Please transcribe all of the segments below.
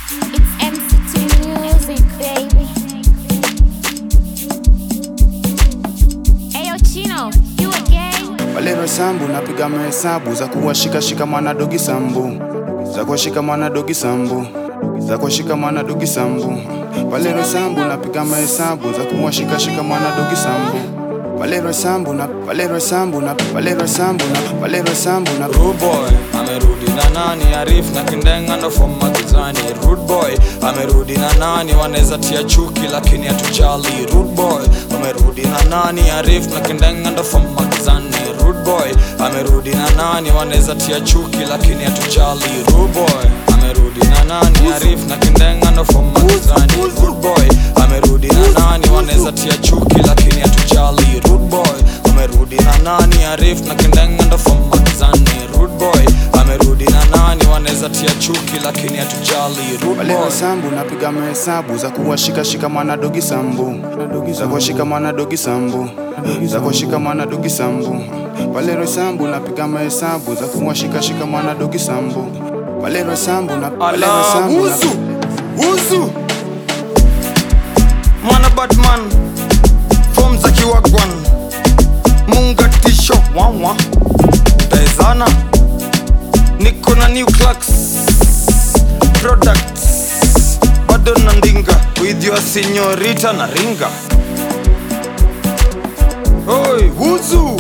It's MCT music, baby. Ayo, Chino, you again? Walero sambu napiga mahesabu za kuwashikashika mwana dogi sambu za kuwashika mwana dogi sambu za kuwashika mwana dogi sambu Walero sambu napiga mahesabu za kuwashikashika mwana dogi sambu Walero sambu na Walero sambu na Walero sambu na Walero sambu na Rude boy amerudi na nani Arif na Kindenga ndo from magizani Rude boy amerudi na nani wanaweza tia chuki lakini hatujali Rude boy amerudi na nani Arif na Kindenga ndo from magizani Rude boy amerudi na nani wanaweza tia chuki lakini hatujali Rude boy amerudi na nani Arif na Kindenga ndo from magizani Rude boy amerudi na nani wanaweza tia chuki lakini hatujali Rude boy amerudi na nani Arif na Kindenga ndo from magizani Rude boy amerudi na nani wanaweza tia chuki lakini hatujali Rude Walero boy sambu napiga mahesabu za kuwashikashika mwana dogi sambu za kuwashika mwana dogi sambu za kuwashika mwana dogi sambu Walero sambu napiga mahesabu za kuwashikashika mwana dogi sambu Walero sambu na Walero Ala, sambu na wuzu wuzu mwana batman fom za kiwagwan mungatisho wawa taezana niko na new clocks products bado na ndinga with your senyorita na ringa oi wuzu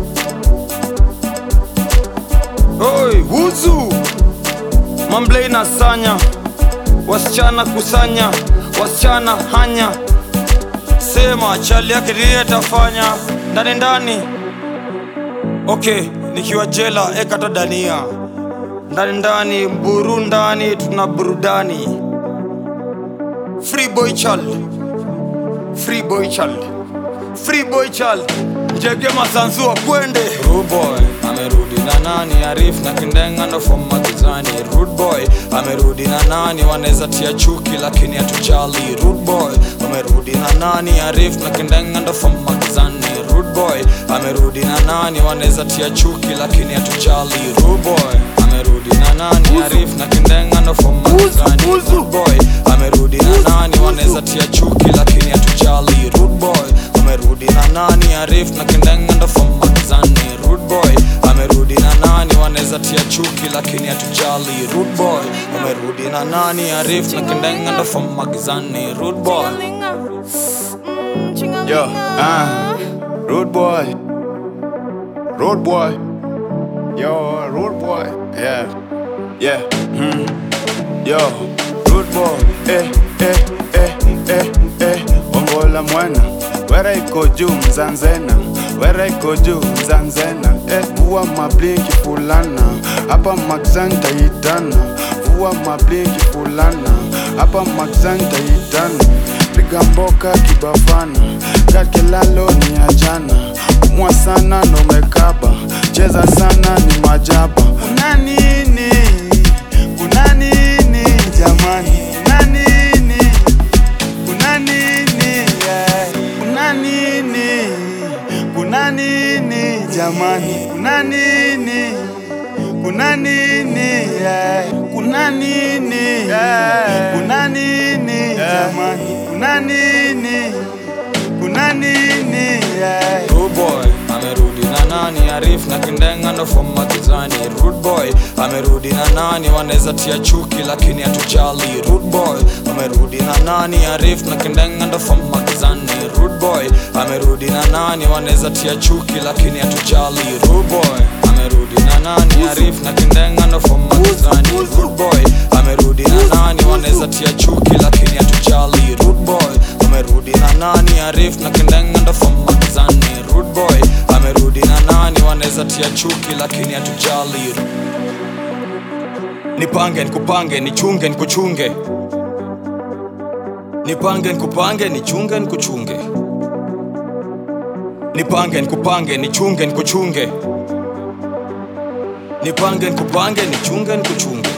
oi wuzu mamblei na sanya wasichana kusanya wasichana hanya sema chali yake ndiye atafanya ndani ndani okay nikiwa jela ekata dania ndani ndani mburu ndani tuna burudani free boy child free boy child free boy child njege masanzua kwende Rude boy amerudi na nani Arif na Kindenga ndo from magizani Rude boy amerudi na nani wanaweza tia chuki lakini hatujali Rude boy amerudi na nani Arif na Kindenga ndo from magizani Rude boy amerudi na nani wanaweza tia chuki lakini hatujali Rude boy amerudi na nani Arif na Kindenga ndo from magizani Rude boy amerudi na nani wanaweza tia chuki lakini hatujali Rude boy amerudi na nani Arif na Kindenga ndo from magizani Rude boy amerudi na nani wanaweza tia chuki lakini hatujali Rude boy amerudi na nani Arif na Kindenga ndo from magizani Rude boy Yo, ah, road boy, road boy, yo, road boy, yeah, yeah, hmm, yo, road boy, eh, eh, eh, eh, eh, ongola mwana, wera iko juu mzanzena, wera iko juu mzanzena, eh, vua mablinki fulana, hapa magzanta itana, vua mablinki fulana, hapa magzanta itana piga mboka kibafana kakilalo ni ajana umwa sana nomekaba cheza sana ni majaba kuna nini kuna nini jamani kuna nini kuna nini yeah. kuna nini kuna nini jamani kuna nini kuna nini yeah. kuna nini yeah. kuna nini jamani kuna nini kuna nini yeah. Rude boy amerudi na nani Arif na Kindenga ndo from magizani Rude boy amerudi na nani wanaweza tia chuki lakini hatujali Rude boy amerudi na nani Arif na Kindenga ndo from magizani Rude boy amerudi na nani wanaweza tia chuki lakini hatujali Rude boy amerudi na nani Arif na Kindenga ndo from magizani Rude boy amerudi na nani wanaweza tia chuki lakini hatujali Rude boy amerudi na nani Arif na Kindenga ndo from magizani Rude boy amerudi na nani wanaweza tia chuki lakini hatujali Nipange nikupange nichunge nikuchunge Nipange nikupange nichunge nikuchunge Nipange nikupange nichunge nikuchunge Nipange nikupange nichunge nikuchunge